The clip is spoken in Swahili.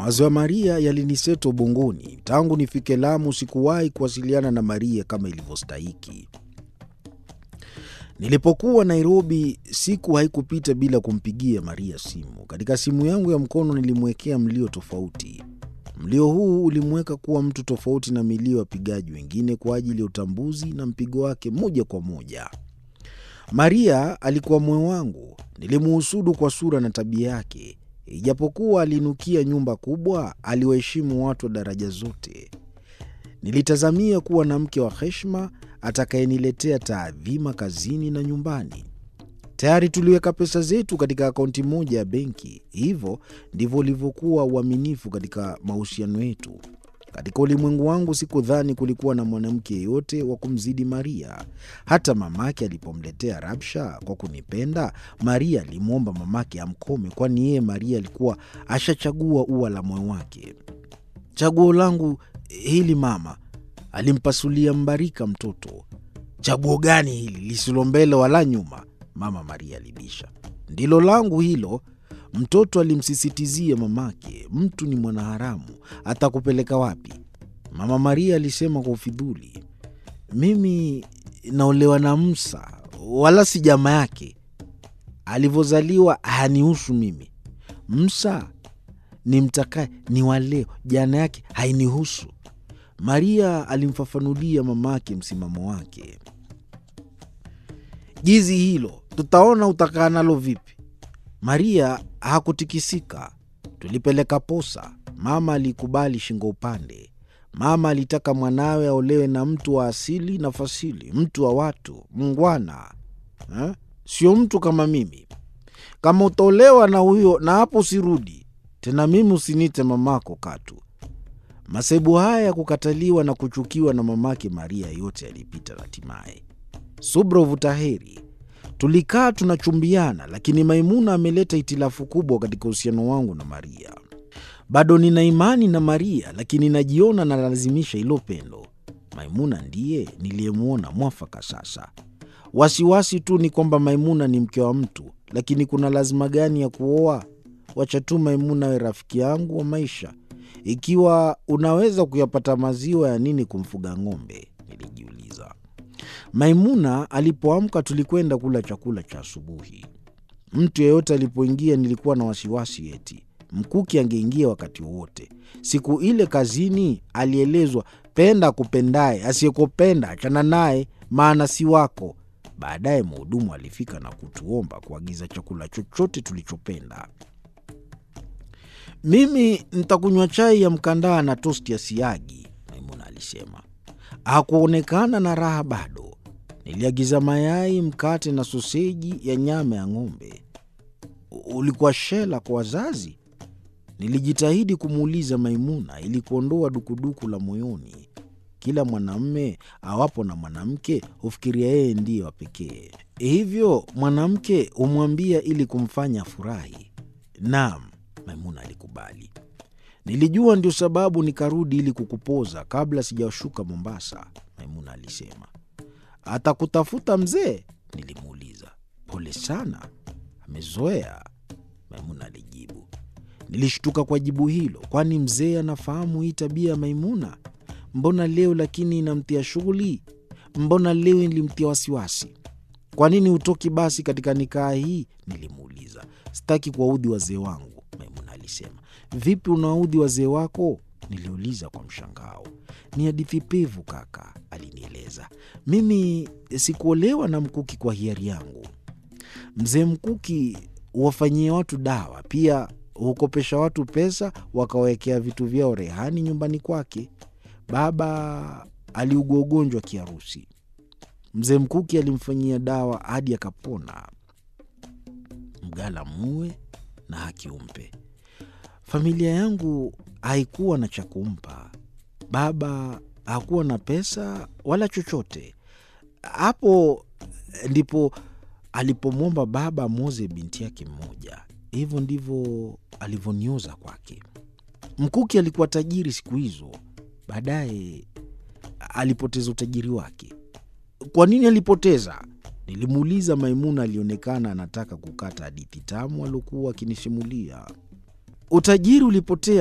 Mawazo ya Maria yaliniseto ubongoni. Tangu nifike Lamu sikuwahi kuwasiliana na Maria kama ilivyostahiki. Nilipokuwa Nairobi, siku haikupita bila kumpigia Maria simu. Katika simu yangu ya mkono nilimwekea mlio tofauti. Mlio huu ulimweka kuwa mtu tofauti na milio ya wapigaji wengine kwa ajili ya utambuzi na mpigo wake moja kwa moja. Maria alikuwa moyo wangu. Nilimuhusudu kwa sura na tabia yake. Ijapokuwa aliinukia nyumba kubwa, aliwaheshimu watu wa daraja zote. Nilitazamia kuwa na mke wa heshima atakayeniletea taadhima kazini na nyumbani. Tayari tuliweka pesa zetu katika akaunti moja ya benki. Hivyo ndivyo ulivyokuwa uaminifu katika mahusiano yetu. Katika ulimwengu wangu sikudhani kulikuwa na mwanamke yeyote wa kumzidi Maria. Hata mamake alipomletea rabsha kwa kunipenda, Maria alimwomba mamake amkome, kwani yeye Maria alikuwa ashachagua ua la moyo wake. Chaguo langu hili mama, alimpasulia Mbarika mtoto. Chaguo gani hili lisilo mbele wala nyuma? Mama Maria alibisha. Ndilo langu hilo, mtoto alimsisitizia mamake. Mtu ni mwanaharamu, atakupeleka wapi? Mama Maria alisema kwa ufidhuli. Mimi naolewa na Msa, wala si jama yake. Alivyozaliwa hanihusu mimi. Msa ni mtakaye ni waleo, jana yake hainihusu. Maria alimfafanulia mamake msimamo wake. Jizi hilo tutaona utakaa nalo vipi. Maria hakutikisika. Tulipeleka posa. Mama alikubali shingo upande. Mama alitaka mwanawe aolewe na mtu wa asili na fasili, mtu wa watu, mngwana ha? Sio mtu kama mimi. Kama utaolewa na huyo, na hapo usirudi tena. Mimi usinite mamako katu. Masaibu haya ya kukataliwa na kuchukiwa na mamake Maria yote yalipita hatimaye. Subra uvuta heri. Tulikaa tunachumbiana, lakini Maimuna ameleta itilafu kubwa katika uhusiano wangu na Maria. Bado nina imani na Maria, lakini najiona nalazimisha hilo pendo. Maimuna ndiye niliyemwona mwafaka sasa. Wasiwasi tu ni kwamba Maimuna ni mke wa mtu, lakini kuna lazima gani ya kuoa? Wacha tu Maimuna awe rafiki yangu wa maisha. Ikiwa unaweza kuyapata maziwa, ya nini kumfuga ng'ombe? Nilijiuliza. Maimuna alipoamka tulikwenda kula chakula cha asubuhi. Mtu yeyote alipoingia nilikuwa na wasiwasi eti Mkuki angeingia wakati wowote. Siku ile kazini alielezwa, penda akupendaye, asiyekupenda achana naye, maana si wako. Baadaye mhudumu alifika na kutuomba kuagiza chakula chochote tulichopenda. Mimi ntakunywa chai ya mkandaa na tosti ya siagi, Maimuna alisema. Hakuonekana na raha bado. Niliagiza mayai, mkate na soseji ya nyama ya ng'ombe. Ulikuwa shela kwa wazazi? Nilijitahidi kumuuliza Maimuna ili kuondoa dukuduku la moyoni. Kila mwanamme awapo na mwanamke hufikiria yeye ndiye wa pekee, hivyo mwanamke humwambia ili kumfanya afurahi. Naam, Maimuna alikubali. Nilijua ndio sababu nikarudi ili kukupoza kabla sijashuka Mombasa, Maimuna alisema. Atakutafuta mzee? Nilimuuliza. Pole sana, amezoea, Maimuna alijibu. Nilishtuka kwa jibu hilo, kwani mzee anafahamu hii tabia ya Maimuna? Mbona leo lakini inamtia shughuli? Mbona leo ilimtia wasiwasi? Kwa nini hutoki basi katika nikaa hii? Nilimuuliza. Sitaki kuwaudhi wazee wangu, Maimuna alisema. Vipi unawaudhi wazee wako? Niliuliza kwa mshangao. Ni hadithi pevu kaka, alinieleza. Mimi sikuolewa na Mkuki kwa hiari yangu. Mzee Mkuki huwafanyia watu dawa, pia hukopesha watu pesa wakawekea vitu vyao rehani nyumbani kwake. Baba aliugua ugonjwa kiharusi. Mzee Mkuki alimfanyia dawa hadi akapona. Mgala muwe na haki umpe. Familia yangu haikuwa na cha kumpa. Baba hakuwa na pesa wala chochote. Hapo ndipo alipomwomba baba amwoze binti yake mmoja. Hivyo ndivyo alivyonioza kwake. Mkuki alikuwa tajiri siku hizo, baadaye alipoteza utajiri wake. Kwa nini alipoteza? Nilimuuliza. Maimuna alionekana anataka kukata hadithi tamu aliokuwa akinisimulia. Utajiri ulipotea